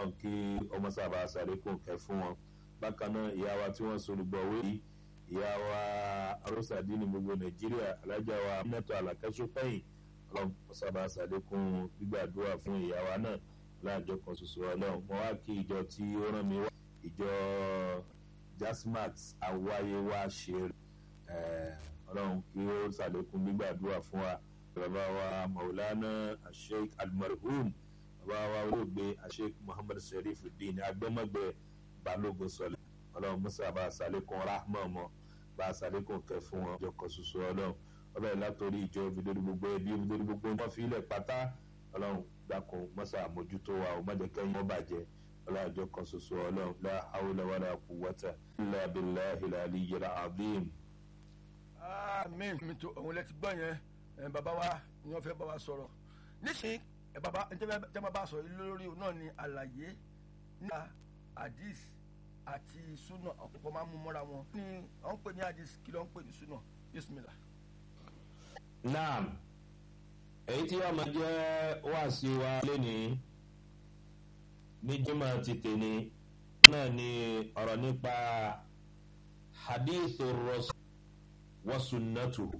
ọlọ́run kí ọmọ sábà sàlékún kẹ́ fún wọn bákan náà ìyá wa tí wọ́n sorúgbọ̀ wé yìí ìyá wa arúsàdí ní gbogbo nàìjíríà alájà wa mẹ́tọ́ àlàkẹ́sọ́pẹ́yìn ọlọ́run sábà sàlékún gbígbàdúrà fún ìyá wa náà láàjọ kan ṣoṣo ọlọ́run mo wá kí ìjọ tí ó rán mi wá ìjọ jasmat awáyé wá ṣe ọlọ́run kí ó sàlékún gbígbàdúrà fún wa bàbá wa maulana asheik almarhum bàbá wa olóògbé asheik muhammad sharifuddin agbẹ́mọ̀gbẹ́ balógun sọlẹ̀ ọlọ́run musa bá a sàlékún rahma ọmọ bá a sàlékún kẹ fún wọn ìjọ kan ṣoṣo ọlọ́run ọbẹ̀ látòrí ìjọ ìfidórí gbogbo ẹbí ìfidórí gbogbo wọn fi ilẹ̀ pátá ọlọ́run dákun mọ́sá àmójútó wa ò má jẹ́ kẹ́yìn wọn bàjẹ́ ọlọ́jọ́ kan ṣoṣo ọlọ́run la hawla wala quwwata illa billahi al-aliyyil azim. àmín mi tó òun lẹ ti gbọ́ yẹn ẹ bàbá wa ni wọ́n fẹ́ bá wa sọ̀rọ̀ nísìnyí ẹ bàbá ẹ tẹ́ bá bá sọ̀rọ̀ lórí náà ni àlàyé nípa hadith àti sunna ọ̀pọ̀pọ̀ máa ń mú mọ́ra wọn ní wọ́n ń pè ní hadith kí ló ń pè ní sunna bismillah. naam èyí tí wàá máa jẹ́ wáàsí wa lénìí ní jimá ti tèmi náà ni ọ̀rọ̀ nípa hadithu rasul wa sunnatuhu.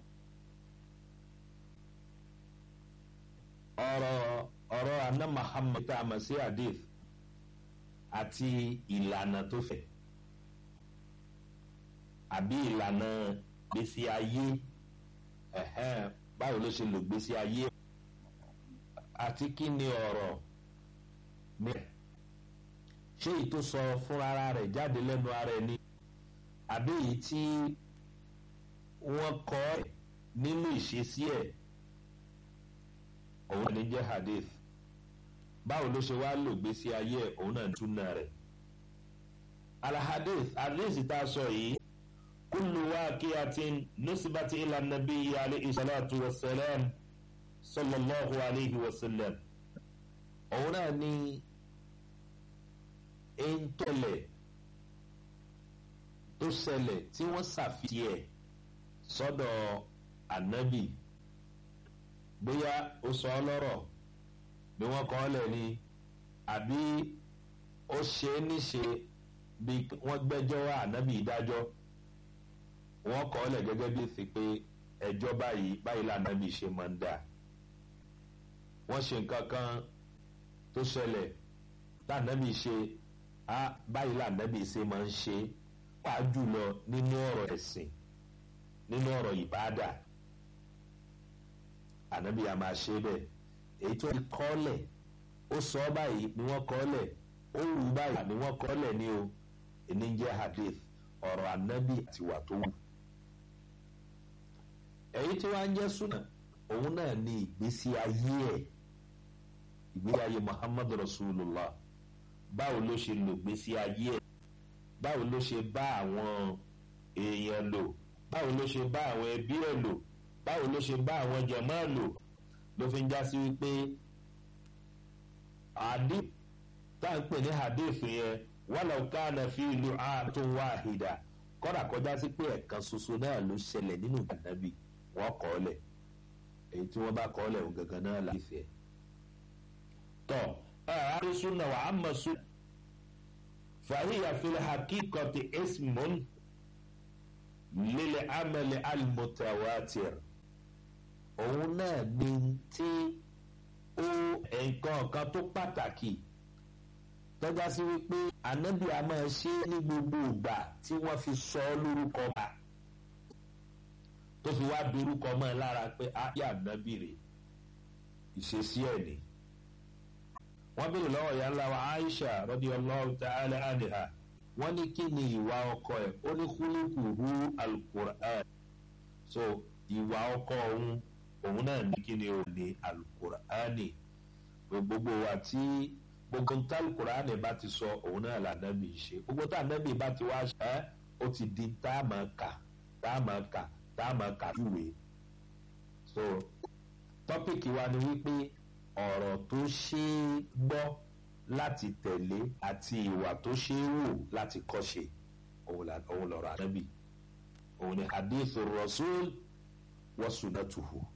ọ̀rọ̀ ọ̀rọ̀ anna muhammad tá a mọ̀ sí hadith àti ìlànà tó fẹ̀ àbí ìlànà gbèsè ayé báwo ló ṣe lò gbèsè ayé àti kí ni ọ̀rọ̀ mìíràn ṣé èyí tó sọ fúnra rẹ̀ jáde lẹ́nu ara ẹ̀ ni àbí èyí tí wọ́n kọ́ ẹ̀ nínú ìṣesí ẹ̀ òun ni jẹ́ hadith báwo ló ṣe wá lò gbèsè ayé ẹ̀ òun náà túnà rẹ̀ alahadith hadith tá a sọ yìí kullu waqi'atin nusibati ila nabiyyi alayhi salatu wa salam sallallahu alayhi wa sallam òun náà ni eńtọ́lẹ̀ tó ṣẹlẹ̀ tí wọ́n ṣàfihàn ẹ̀ sọ́dọ̀ ànábì bóyá ó sọ ọ́ lọ́rọ̀ bí wọ́n kọ́ ọ́ lẹ̀ ni àbí ó ṣe é níṣe bí wọ́n gbẹ́jọ́ wá ànábì ìdájọ́ wọ́n kọ́ ọ́ lẹ̀ gẹ́gẹ́ bí fi pé ẹjọ́ báyìí báyìí lànábì ṣe máa ń dà wọ́n ṣe nǹkan kan tó ṣẹlẹ̀ lànábì ṣe á báyìí lànábì ṣe máa ń ṣe wàá jùlọ nínú ọ̀rọ̀ ẹ̀sìn nínú ọ̀rọ̀ ìbáàdà ànábì a máa ṣe bẹ́ẹ̀ èyí tó ti kọ́lẹ̀ ó sọ ọ́ báyìí ni wọ́n kọ́lẹ̀ ó wù báyìí ni wọ́n kọ́lẹ̀ ní o èní jẹ́ hadith ọ̀rọ̀ ànábì àti wà tó wù. èyí tí wọ́n á jẹ́ súnà òun náà ní ìgbésí ayé ẹ̀ ìgbésí ayé muhammad rasulullah báwo ló ṣe lò gbésí ayé ẹ̀ báwo ló ṣe bá àwọn èèyàn lò báwo ló ṣe bá àwọn ẹbí ẹ̀ lò báwo ló ṣe bá àwọn jàmáà lò ló fi ń já sí wípé hadith tá à ń pè ní hadith yẹn wàlá kánà fi ìlú àtún wáhìdà kọ́dà kọjá sí pé ẹ̀kan ṣoṣo náà ló ṣẹlẹ̀ nínú ìdànàbì wọ́n kọ́ ọ lẹ̀ èyí tí wọ́n bá kọ́ ọ lẹ̀ òun gangan náà láì fẹ́. tọ́ àárí súnà wà á mọ̀ súnà fàhíyà fìlẹ̀ hakíkọ̀tì ismun lílẹ̀ amẹ̀lẹ̀ almutawatir òun náà ní tí ó nǹkan kan tó pàtàkì tọ́já sí wípé ànábì a máa ṣe ní gbogbo ìgbà tí wọ́n fi sọ ọ́ lórúkọ bá tó fi wá dorúkọ mọ́ ẹ lára pé ayé ànábì rè ìṣesí ẹ̀ ni. wọ́n béèrè lọ́wọ́ ìyá ńlá wa Aisha radiyallahu ta'ala anha wọ́n ní kí ni ìwà ọkọ ẹ̀ ó ní kúlíkùhù alukur'an so ìwà ọkọ òun òun náà ní kí ni òun ní alukur'ani gbogbo wa tí gbogbo tá alukur'ani bá ti sọ òun náà lànàbì ṣe gbogbo tá ànàbì bá ti wá ṣe ẹ́ ó ti di tá a máa kà tá a máa kà tá a máa kà júwe so tọ́pìkì wa ni wípé ọ̀rọ̀ tó ṣe é gbọ́ láti tẹ̀lé àti ìwà tó ṣe é wò láti kọ́ṣe òun lọ̀rọ̀ ànábì òun ni hadith rasul wa sunnatuhu